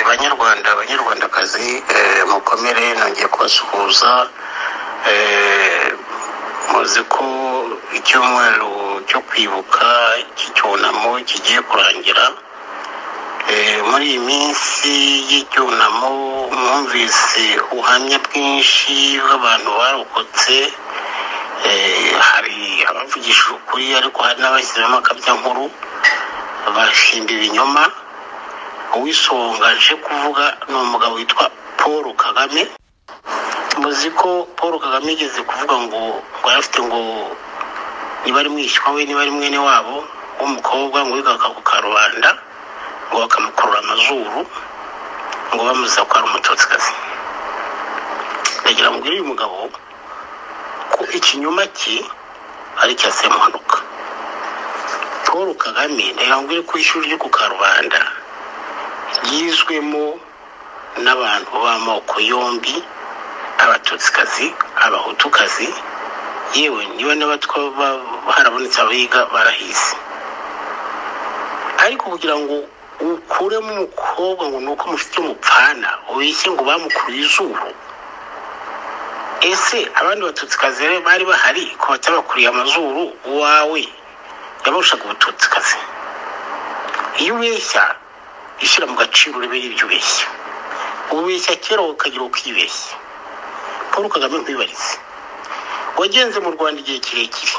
banyarwanda banyarwandakazi mukomere nongeye kubasuhuza muzi ko icyumweru cyo kwibuka cy'icyunamo kigiye kurangira muri iyi minsi y'icyunamo mwumvise ubuhamya bwinshi bw'abantu barokotse hari abavugishije ukuri ariko hari n'abashyizemo akabyankuru bashimba ibinyoma uwisonga nje kuvuga ni umugabo witwa paul kagame muzi ko paul kagame yigeze kuvuga ngo ngo afite ngo niba ari mwishywa we niba ari mwene wabo w'umukobwa ngo wigaga ku karubanda ngo bakamukurura amazuru ngo bamuziza ko ari umutotsikazi ndagira ngo uyu mugabo ko ikinyoma cye ari icya semuhanuka paul kagame ndagira ngo ko ishuri ryo ku karubanda ryizwemo n'abantu b'amoko yombi abatutsikazi abahutukazi yewe niba n'abatwa harabonetse abiga barahise ariko kugira ngo ukuremo umukobwa ngo ni uko mufite umupfana ubeshye ngo bamukuruye izuru ese abandi batutsikazi bari bahari ko batabakuriye amazuru uwawe yabarushaga ubututsikazi iyo ubeshya ishyira mu gaciro urebe ibyo ubeshya ubeshya kera ukagira ukibeshya paul kagame nkwibarize wagenze mu rwanda igihe kirekire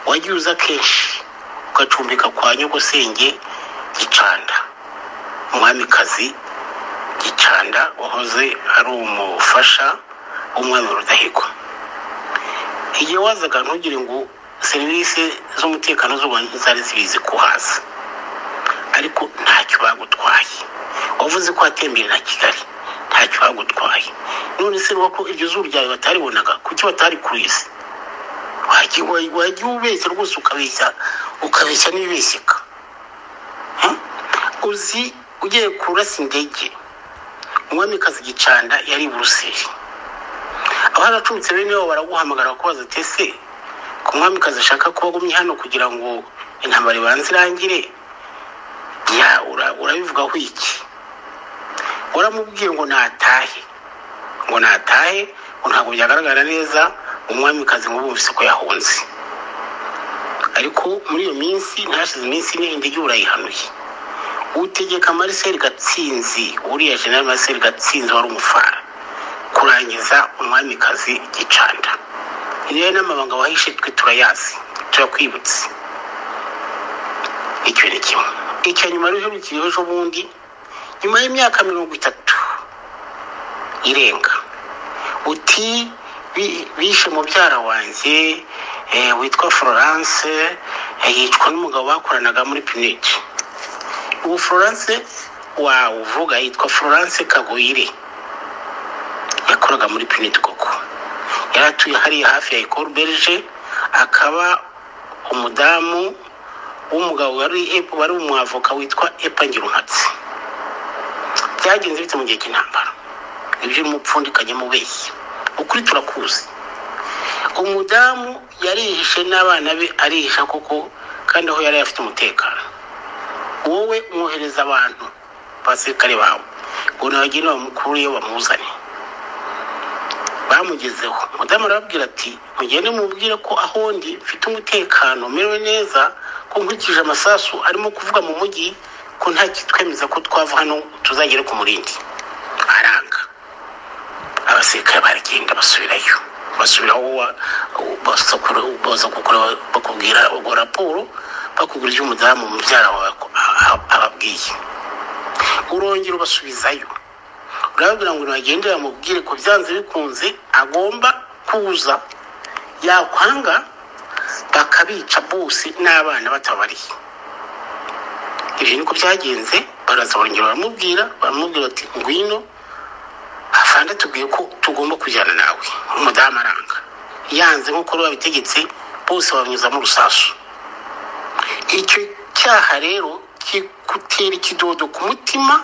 wagiye uza kenshi ugacumbika kwa nyogosenge gicanda umwamikazi gicanda wahoze ari umufasha w'umwami rudahigwa igihe wazaga ntugire ngo serivisi z'umutekano z'u rwanda ntizari zibizi ko hasi ariko ntacyo bagutwaye wavuze ko watembere na kigali ntacyo bagutwaye none se ko iryo zuba ryawe bataribonaga kuki batari ku isi wagiye ubeshya rwose ukabeshya ukabeshya n'ibibeshyeka uzi ugiye kurasa indege umwamikazi gicanda yari i buruseli abaracumbitse bene wabo baraguhamagara kubaza tese ku mwamikazi ashaka kuba agumye hano kugira ngo intambara ibanze irangire ya urabivugaho iki waramubwiye ngo natahe ngo natahe ngo ntabwo byagaragara neza umwamikazi ngo bumvise ko yahunze ariko muri iyo minsi ntihashize iminsi ine indege urayihanuye utegeka mariseli gatsinzi uriya jenali mariseli gatsinzi wari umufara kurangiza umwamikazi gicanda niyo n'amabanga wahishe twe turayazi turakwibutse icyo ni kimwe icya nyuma rero ntikiyeho ejo bundi nyuma y'imyaka mirongo itatu irenga uti bishe mubyara wanjye witwa florence yicwa n'umugabo bakoranaga muri pineti ubu florence wawuvuga yitwa florence kagoyire yakoraga muri pineti koko yari atuye hariya hafi ya ekoro berge akaba umudamu w'umugabo wari umwavoka witwa epangirunkatsi byagenze bite mu gihe cy'intambara ibyo umupfundikanye mu beshya ukuri turakuzi umudamu yarihishe n'abana be arihisha koko kandi aho yari afite umutekano wowe mwohereza abantu abasirikare bawe ngo nabagene bamukuriye bamuzane bamugezeho umudamu arababwira ati mugende mubwire ko aho ndi mfite umutekano merewe neza ko nkurikije amasasu arimo kuvuga mu mujyi ko nta kitwemeza ko twava hano tuzagere ku murindi aranga abasirikare baragenda basubirayo basubiraho bakubwira ubwo raporo bakubwira ibyo umudamu mubyara wawe ababwiye urongera ubasubizayo urababwira ngo ntibagendere bamubwire ko byanze bikunze agomba kuza yakwanga bakabica bose n'abana batabariye ibyo niko byagenze baraza barongera baramubwira baramubwira bati ngwino afande tubwiye ko tugomba kujyana nawe umudamu aranga yanze nk'uko babitegetse bose babanyuzamo urusasu icyo cyaha rero kigutera ikidodo ku mutima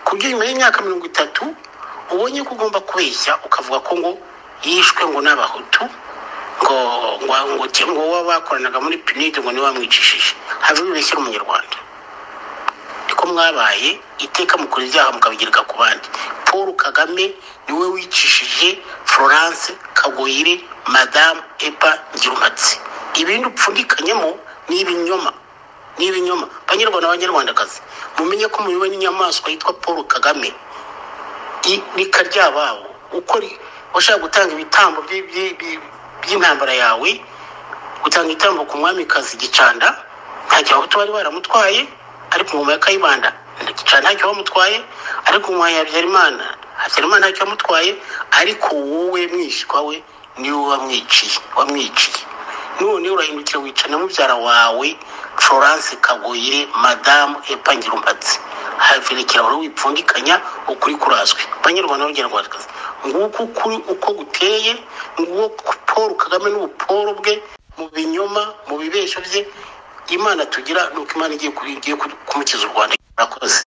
ku buryo nyuma y'imyaka mirongo itatu ubonye ko ugomba kubeshya ukavuga ko ngo yishwe ngo n'abahutu ngo ngo wowe bakoranaga muri pinide ngo niwe wamwicishije havamo ibeshya umunyarwanda ni ko mwabaye iteka mukora ibyaha mukabigereka ku bandi paul kagame niwe wicishije florence kagoyire madamu eba ngirumatsi ibindi upfundikanyemo ni ibinyoma ni ibinyoma banyarwanda banyarwandakazi mumenye ko muyobowe n'inyamaswa yitwa paul kagame rika ryababo uko ri- washaka gutanga ibitambo by- by- by- by'intambara yawe gutanga ibitambo ku mwamikazi gicanda ntacyo abahutu bari baramutwaye ariko ingoma ya kayibanda gicanda ntacyo bamutwaye ariko ingoma ya habyarimana habyarimana ntacyo bamutwaye ariko wowe mwishywa we niwe wamwiciye wamwiciye none urahindukira wica na mubyara wawe florence kagoyire madamu epangira umbatsi haverekera buri wipfundikanya ukuri kurazwi banyarwanda banyarwandakazi nguko ukuri uko guteye nguko paul kagame n'ubuporo bwe mu binyoma mu bibeshyo bye imana tugira nuko imana igiye kuri- igiye kumukiza u rwanda murakoze